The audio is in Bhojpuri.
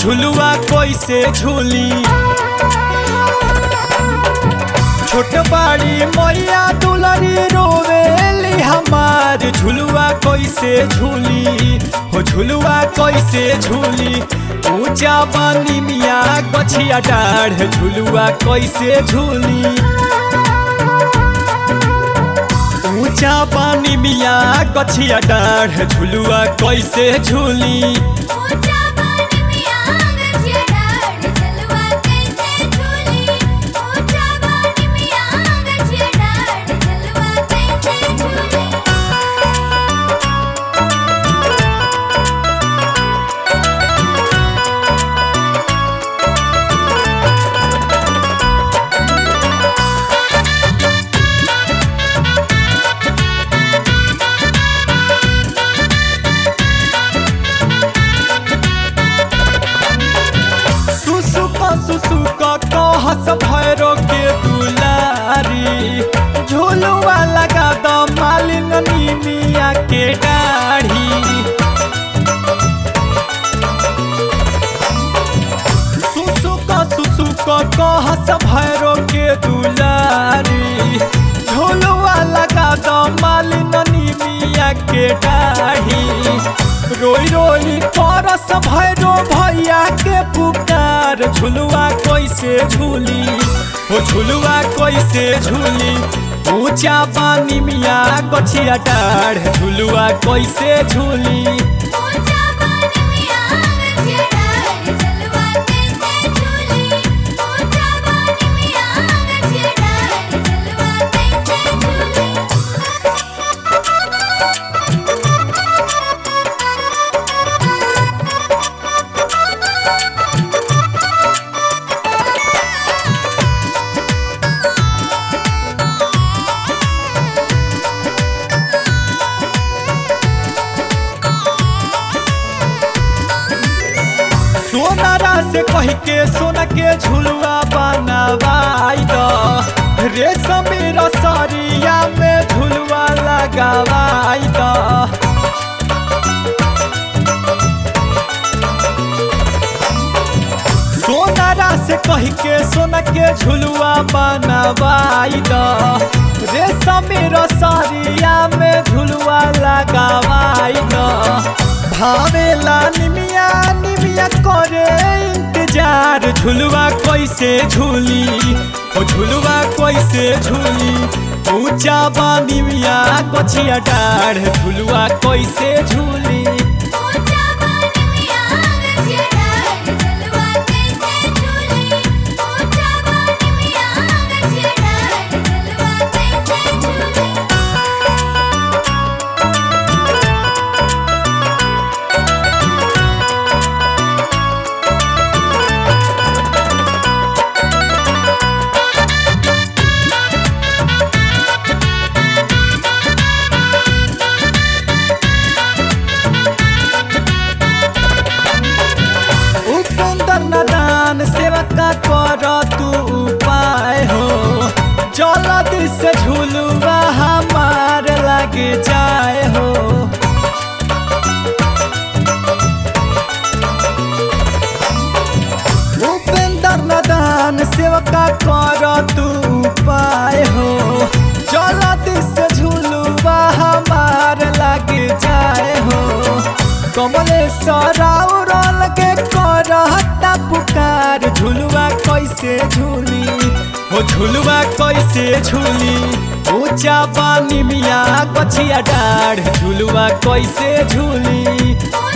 झुलुआ कैसे झूली छोट बाड़ी मैया दुलरी रोवेली हमार झुलुआ कैसे झूली हो झुलुआ कैसे झूली ऊंचा बानी मिया गछिया डाढ़ झुलुआ कैसे झूली ऊंचा पानी मिया गछिया डाढ़ झुलुआ कैसे झूली ऊंचा पानी में आग छिड़ाड़ जलवा कैसे झूली ऊंचा पानी में आग छिड़ाड़ जलवा कैसे झूली सुसुक सुसुक कहस भैरो के दुलारी झुलुआ लगा द मालिन मिया के डाढ़ी सुसुक सुसुक कहस भैरो के दुलारी झुलुआ लगा द मालिन मिया के डाढ़ी रोई रोई परस भैरो भैया के पुकार झुलुआ कैसे झूली हो झुलुआ कैसे झूली ऊंचा पानी मिया गछिया डाढ़ झुलुआ कैसे झूली ऊंचा पानी में आग छिड़ाड़ जलवा कैसे झूली ऊंचा पानी में आग छिड़ाड़ जलवा कैसे झूली सोनारा से कह के सोना के झुलुआ बनावाई द रेशम रसरिया में झुलुआ लगावाई द सोनारा से कह के सोना के झुलुआ बनावाई द रेशम रसरिया में झुलुआ लगावाई द भावेला निमिया निमिया करे इंतजार झुलुआ कैसे झूली ओ झुलुआ कैसे झूली ऊंचा बानी मिया गछिया डाढ़ झुलुआ कैसे झूली ऊंचा पानी में आग छिड़ाड़ जलवा कैसे झूली ऊंचा पानी में आग छिड़ाड़ जलवा कैसे झूली उपेंद्र नदान सेवा का कर तू उपाय हो जल्दी से झुलुआ हमार लग जाए हो उपेंद्र नदान सेवा का कर तू उपाय हो जल्दी से झुलुआ हमार लग जाए हो कमलेश्वर औरल के करहता पुकार झुलुआ कैसे झूली हो झुलुआ कैसे झूली ऊंचा पानी मिया गछिया डाढ़ झुलुआ कैसे झूली ऊंचा